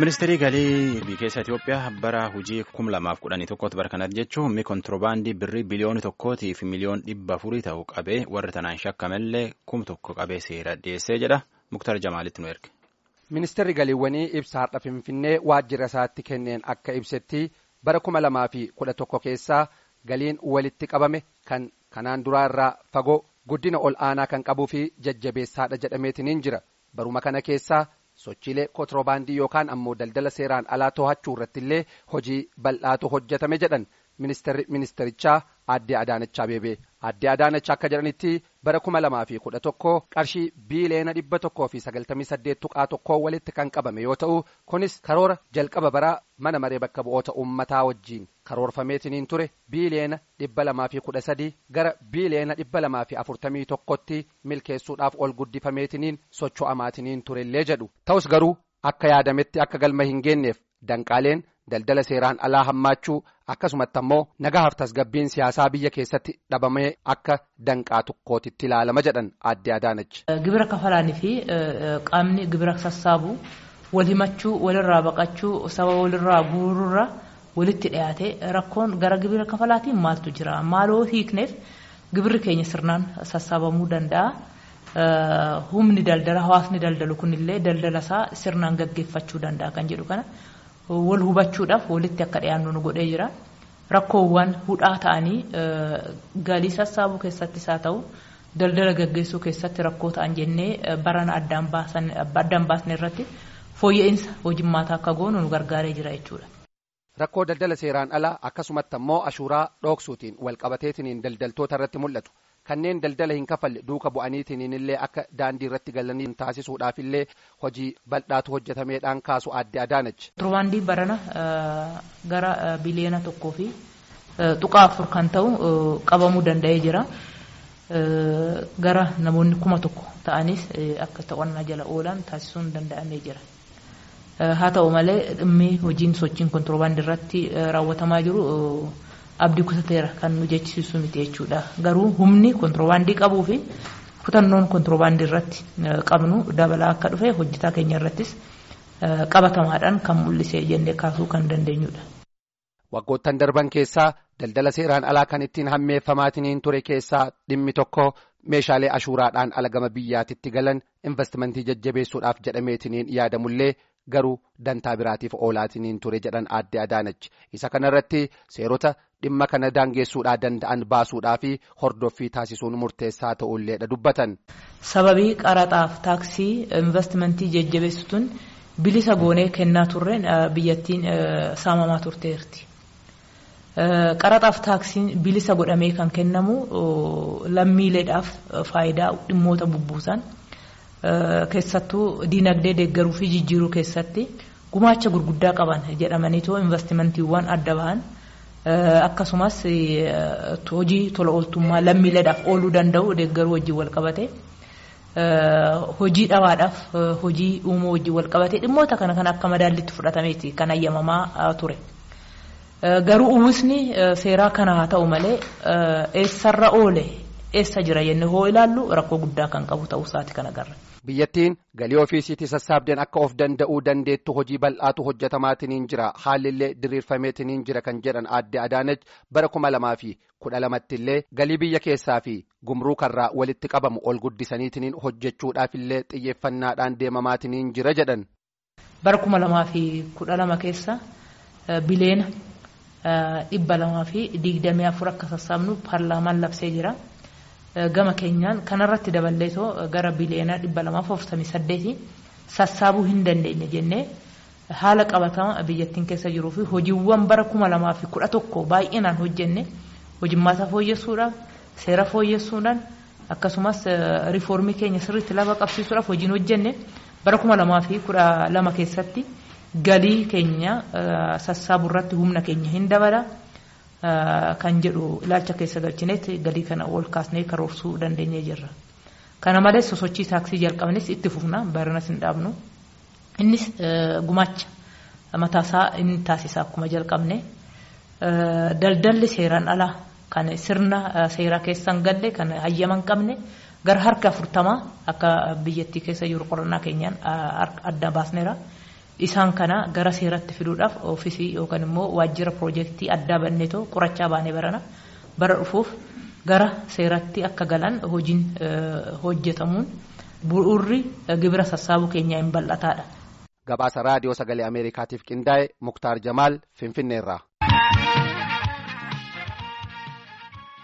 Ministeerri galii biyya keessa Itoophiyaa bara hojii kum lamaaf kudhanii tokkotti bara kanatti jechuun mi kontiroobaandii birrii biliyoona tokkootii fi miliyoon dhibba afurii ta'u qabee warri tanaan shakkamallee kum tokko qabee seera dhiyeessee jedha Muktar Jamaalitti nu erge. Ministeerri galiiwwanii ibsa har'a Finfinnee waajjira isaatti kenneen akka ibsetti bara kuma lamaa fi kudha tokko keessaa galiin walitti qabame kan kanaan duraa irraa fagoo guddina ol aanaa kan qabuu fi jajjabeessaadha jedhameetiniin jira baruma kana keessaa sochiilee kontiroobaandii yookaan ammoo daldala seeraan alaa to'achuu irratti illee hojii bal'aatu hojjetame jedhan ministeerri ministerichaa aadde Adaanach Abeebee aadde Adaanach akka jedhanitti bara kuma lamaa fi kudha tokko qarshii biiliyoona dhibba tokkoo fi sagaltamii saddeet tuqaa tokkoo walitti kan qabame yoo ta'u kunis karoora jalqaba bara mana maree bakka bu'oota uummataa wajjiin karoorfameetiniin ture biiliyoona dhibba lamaa fi kudha sadii gara biiliyoona dhibba lamaa fi afurtamii tokkotti milkeessuudhaaf ol guddifameetiniin socho'amaatiniin turellee jedhu ta'us garuu akka yaadametti akka galma hin geenneef danqaaleen daldala seeraan alaa hammaachuu akkasumatti ammoo nagahaaf tasgabbiin siyaasaa biyya keessatti dhabamee akka danqaa tokkootitti ilaalama jedhan aadde Adaanach. Gibira kafalaanii fi qaamni gibira sassaabu wal himachuu walirraa baqachuu saba walirraa guuruurra walitti dhiyaate rakkoon gara gibira kafalaatiin maaltu jira maaloo hiikneef gibirri keenya sirnaan sassaabamuu danda'a. Humni daldala hawaasni daldalu kunillee daldala isaa sirnaan gaggeeffachuu danda'a kan jedhu kana. wal hubachuudhaaf walitti akka dhiyaannu nu godhee jira rakkoowwan hudhaa ta'anii galii sassaabuu keessattis haa ta'u daldala gaggeessuu keessatti rakkoo ta'an jennee barana addaan baasne irratti fooyya'insa hojimmaataa akka goonu nu gargaaree jira jechuudha. Rakkoo daldala seeraan alaa akkasumatti ammoo ashuuraa dhoksuutiin walqabateetiniin daldaltoota irratti mul'atu. kanneen daldala hin kafalle duuka bu'aniitiin illee akka daandii irratti galanii taasisuudhaaf illee hojii bal'aatu hojjetameedhaan kaasu aadde Adaanach. Kontiroobaandii barana gara biliyoona tokkoo fi tuqaa afur kan ta'u qabamuu danda'ee jira. Gara namoonni kuma tokko ta'anis akka to'annaa jala oolan taasisuun danda'amee jira. Haa ta'u malee dhimmi hojiin sochiin kontiroobaandii irratti raawwatamaa jiru abdii kutateera kan nu jechisiisu miti jechuudha. Garuu humni kontiroobaandii qabuu fi kutannoon kontiroobaandii irratti qabnu dabalaa akka dhufe hojjetaa keenya irrattis qabatamaadhaan kan mul'isee jennee kaasuu kan dandeenyudha. Waggoottan darban keessaa daldala seeraan alaa kan ittiin hammeeffamaatiin ture keessaa dhimmi tokko meeshaalee ashuuraadhaan alagama biyyaatitti galan investimentii jajjabeessuudhaaf jedhameetiniin yaadamullee garuu dantaa biraatiif oolaatiniin ture jedhan aadde Adaanach isa kanarratti seerota dhimma kana daangeessuudhaa danda'an baasuudhaa fi hordoffii taasisuun murteessaa ta'ulleedha dubbatan. Sababii qaraxaaf taaksii investimentii jajjabeessituun bilisa goonee kennaa turreen biyyattiin saamamaa turteerti. Qaraxaaf taaksiin bilisa godhamee kan kennamu lammiileedhaaf faayidaa dhimmoota bubbuusan. keessattuu diinagdee deeggaruu fi jijjiiruu keessatti gumaacha gurguddaa qaban jedhamaniitoo investimentiiwwan adda bahan akkasumas hojii tola ooltummaa lammiileedhaaf ooluu danda'u deeggaruu wajjin wal qabate hojii dhabaadhaaf hojii uumuu wajjin wal qabate dhimmoota kana kan akka madaallitti fudhatameeti kan ayyamamaa ture. Garuu uwwisni seeraa kana haa ta'u malee eessarra oole eessa jira jennee hoo ilaallu rakkoo guddaa kan qabu ta'uu isaati kan agarra. Biyyattiin galii ofiisiitii sassaabdeen akka of danda'uu dandeettu hojii bal'aatu hojjetamaatiniin jira haalillee diriirfameetiniin jira kan jedhan aadde Adaanach bara kuma lamaa fi kudha lamatti illee galii biyya keessaa fi gumruukarraa walitti qabamu ol guddisaniitiniin hojjechuudhaaf illee xiyyeeffannaadhaan deemamaatiniin jira jedhan. Bara kuma lamaa fi kudha lama keessa bileena dhibba lamaa fi digdamii afur akka sassaabnu paarlaamaan labsee jira. gama keenyaan kanarratti daballeetoo gara biliyoona dhibba lamaaf afurtamii saddeetii sassaabuu hin dandeenye jennee haala qabatama biyyattiin keessa jiruu fi hojiiwwan bara kuma lamaa fi kudha tokko baay'inaan hojjenne hojimmaata fooyyessuudhaaf seera fooyyessuudhaan akkasumas riifoormii keenya sirriitti lafa qabsiisuudhaaf hojiin hojjenne bara kuma lamaa fi kudha lama keessatti galii keenya sassaabuu irratti humna keenya hin dabala. kan jedhu ilaalcha keessa galchinetti galii kana ol kaasnee karoorsuu dandeenyee jirra. Kana malees sosochii taaksii jalqabnes itti fufna baranas hin dhaabnu. Innis gumaacha mataasaa inni taasisa akkuma jalqabne. Daldalli seeraan alaa kan sirna seeraa keessa hin galle kan hayyama hin qabne gara harka afurtamaa akka biyyattii keessa jiru qorannaa keenyaan adda baasneera. isaan kana gara seeratti fiduudhaaf oofisii yookaan immoo waajjira piroojeektii addaa banneetoo qorachaa baanee barana bara dhufuuf gara seeratti akka galan hojiin hojjetamuun bu'uurri gibira sassaabuu keenyaa hin bal'ataadha. Gabaasa raadiyoo sagalee Ameerikaatiif qindaa'e Muktaar Jamaal Finfinneerraa.